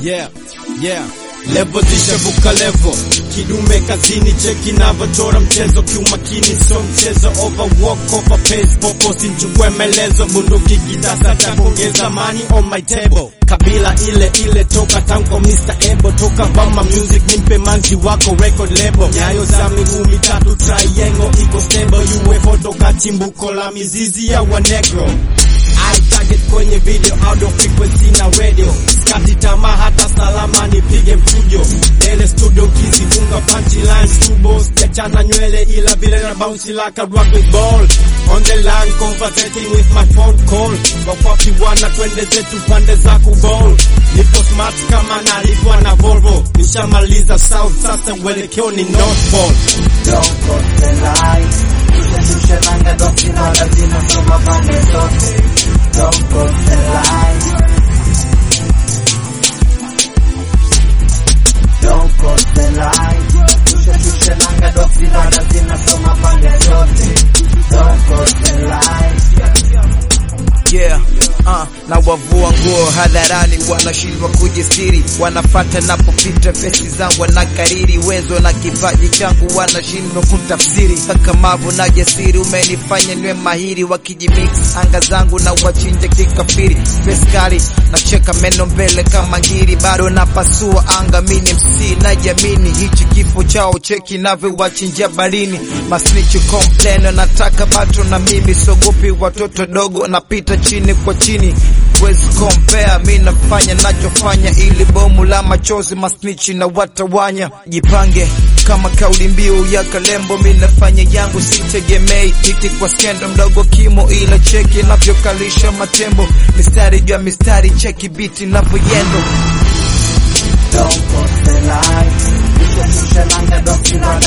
Yeah, yeah. Levo zishavuka levo, kidume kazini, cheki navyochora mchezo kiumakini, so mchezo over walk over pace, popo sinchukue melezo, bunduki kitasa cha kuongeza money on my table, kabila ile ile toka tanko Mr. Ebo, toka Bama Music, nimpe manzi wako record label, nyayo za miguu mitatu triangle iko stable, UFO toka chimbuko la mizizi ya wanegro I target kwenye video audio frequency na radio skati tamaa hata salama nipige mfujo Dele studio kizifunga punchline stubo sijachana nywele ila vile na bounce like a rugby ball on the line conversating with my phone call wakwapi wana twende zetu pande za kuball nipo smart kama nalipwa na Volvo nishamaliza south sasa uelekeo ni north pole Don't cross the line. Tushushe nanga dosi na lazima soma pande zote. Don't cross the line. Don't cross the line. Tushushe nanga dosi na lazima soma pande zote. Don't cross the line. yeah uh, na wavua nguo hadharani, wanashindwa kujisiri, wanafata napopita vesi zangu, wanakariri wezo na kipaji changu, wanashindwa kutafsiri. Kakamavu na jasiri umenifanya niwe mahiri, wakijimix anga zangu na wachinja kikafiri, peskali nacheka meno mbele kama ngiri, bado napasua anga, mini mc na jamini, hichi kifo chao cheki navyo wachinja barini, masnichi kompleno, nataka bato na mimi, sogopi watoto dogo, napita chini kwa chini wezi compare, mi nafanya nachofanya, ili bomu la machozi masnichi na watawanya. Jipange kama kauli mbiu ya Kalembo, mi nafanya yangu, sitegemei hiti kwa skendo mdogo kimo, ila cheki navyokalisha matembo, mistari juu ya mistari, cheki biti navyoyendo Don't cross the line. Tushushe nanga dosi na